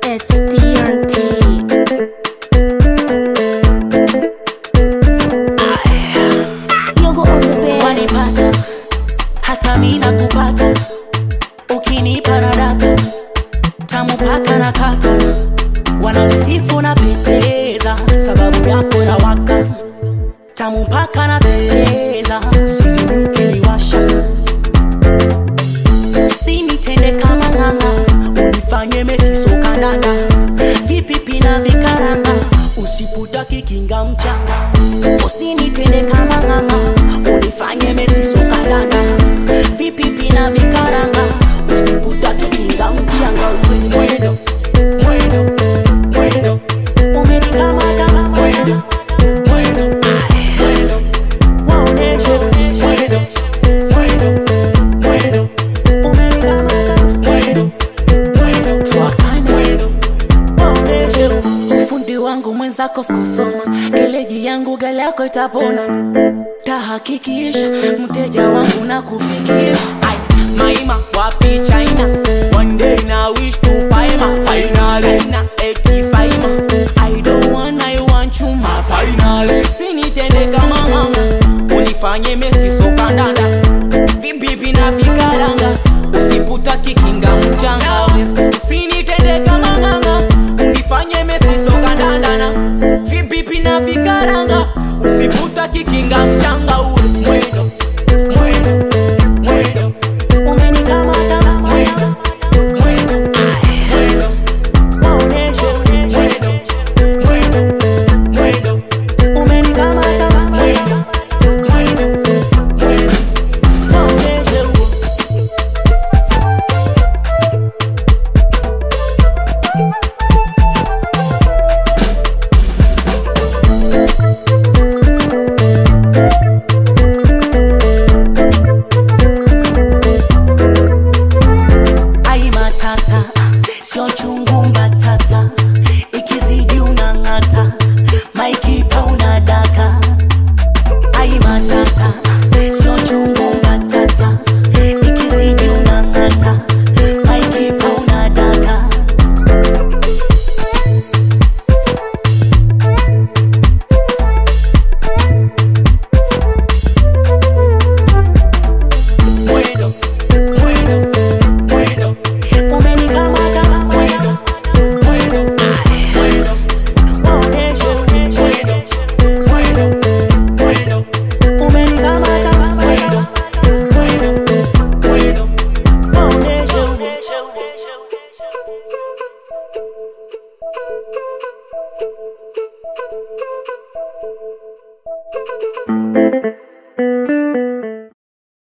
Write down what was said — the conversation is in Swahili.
It's TRT. Yogo on the bed. wanipata hata mi nakupata ukinipa na data tamu paka na kata wananisifu na pendeza sababu yako na waka tamu paka na teleza sizini ukiniwasha sinitende kama ng'anga unifanye mesisokandanda vipipi na vikaranga usiputaki kinga mchanga usinitende kama ng'anga unifanye mesisokandanda vipipi na vikaranga usiputaki kinga mchanga mwendo mwendo mwendo umenikamata mwendo mwendo mwendo waoneshe mwendo mwendo mwendo umenikamata mwendo mwendo twakana mwendo waoneshe ufundi wangu mwenzako sikusoma geleji yangu gari yako itapona tahakikisha mteja wangu na kufikisha Ai, maima wapi china one day na wish to paima finally na eti faima i don't want i want you my finally sinitende kama mama unifanye mesi sokandanda vibibi na vikaranga usiputa kikinga mchanga usinitende kama nganga unifanye mesi sokandandana vibibi na vikaranga usiputa kikinga mchanga ule mwendo mwendo mwendo umenikamata mwendo mwendo mwendo waoneshe mwendo mwendo mwendo umenikamata mwendo mwendo mwendo waoneshe ai matata sio chungu mbata